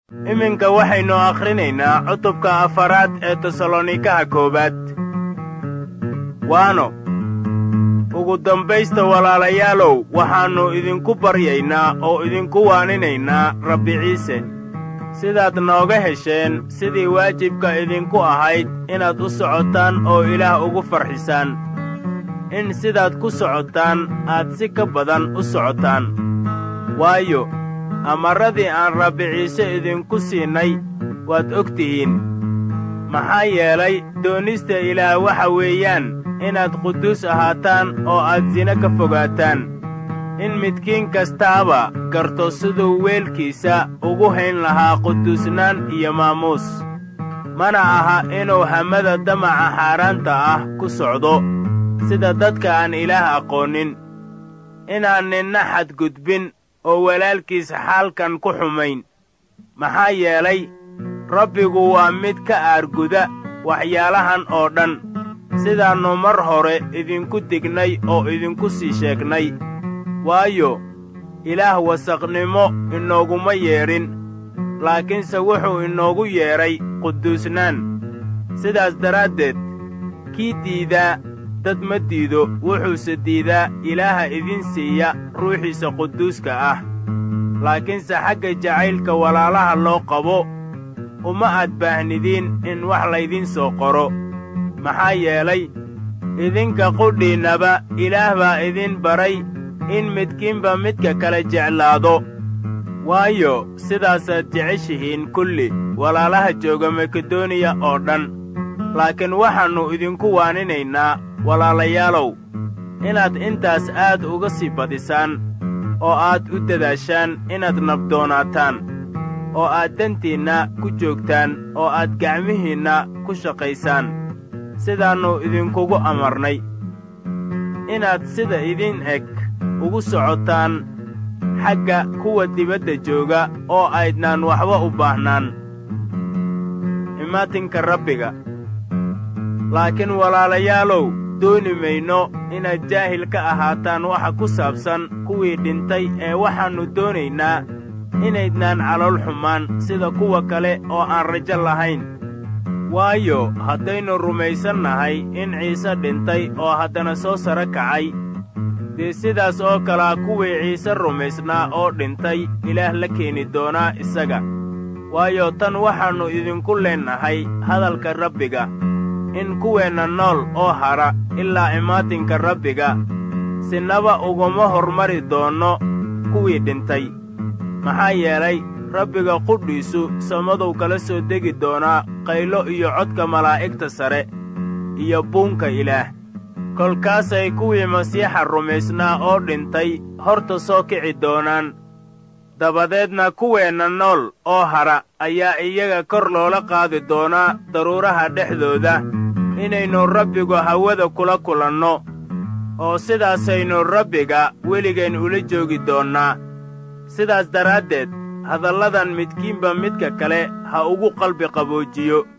iminka waxaynu akhrinaynaa cutubka afaraad ee tesalonikaha koowaad waano ugu dambaysta walaalayaalow waxaannu idinku baryaynaa oo idinku waaninaynaa rabbi ciise sidaad nooga hesheen sidii waajibka idinku ahayd inaad u socotaan oo ilaah ugu farxisaan in sidaad ku socotaan aad si ka badan u socotaan waayo amarradii aan rabbi ciise idinku siinay waad og tihiin maxaa yeelay doonista ilaah waxa weeyaan inaad quduus ahaataan oo aad sine ka fogaataan in midkiin kastaaba garto siduu weelkiisa ugu hayn lahaa quduusnaan iyo maamuus mana aha inuu hamada damaca xaaraanta ah ku socdo sida dadka aan ilaah aqoonin inaan ninna xadgudbin oo walaalkiis xaalkan ku xumayn maxaa yeelay rabbigu waa mid ka aarguda waxyaalahan oo dhan sidaannu mar hore idinku dignay oo idinku sii sheegnay waayo ilaah wasaqnimo inooguma yeedhin laakiinse wuxuu inoogu yeedhay quduusnaan sidaas daraaddeed kii diidaa dad ma diido wuxuuse diidaa ilaaha idin siiya ruuxiisa quduuska ah laakiinse xagga jacaylka walaalaha loo qabo uma aad baahnidiin in wax laydin soo qoro maxaa yeelay idinka qudhiinnaba ilaah baa idin baray in midkiinba midka kale jeclaado waayo sidaasaad jeceshihiin kulli walaalaha jooga makedoniya oo dhan laakiin waxaannu idinku waaninaynaa walaalayaalow inaad intaas aad uga sii badisaan oo aad u dadaashaan inaad nabdoonaataan oo aad dantiinna ku joogtaan oo aad gacmihiinna ku shaqaysaan sidaannu idinkugu amarnay inaad sida idin eg ugu socotaan xagga kuwa dibadda jooga oo aydnaan waxba u baahnaan imaatinka rabbiga laakiin walaalayaalow dooni mayno inaad jaahil ka ahaataan waxa ku saabsan kuwii dhintay ee waxaannu doonaynaa inaydnaan calool xumaan sida kuwa kale oo aan rajo lahayn waayo haddaynu rumaysannahay in ciise dhintay oo haddana soo saro kacay dee sidaas oo kalea kuwii ciise rumaysnaa oo dhintay ilaah la keeni doonaa isaga waayo tan waxaannu idinku leennahay hadalka rabbiga in kuweenna nool oo hadha ilaa imaatinka rabbiga sinaba uguma hormari doonno kuwii dhintay maxaa yeelay rabbiga qudhiisu samadow kala soo degi doonaa qaylo iyo codka malaa'igta sare iyo buunka ilaah kolkaasay kuwii masiixa rumaysnaa oo dhintay horta soo kici doonaan dabadeedna kuweenna nool oo hadha ayaa iyaga kor loola qaadi doonaa daruuraha dhexdooda inaynu rabbigu hawada kula kulanno oo sidaasaynu rabbiga weligeen ula joogi doonnaa sidaas daraaddeed hadalladan midkiinba midka kale ha ugu qalbi qaboojiyo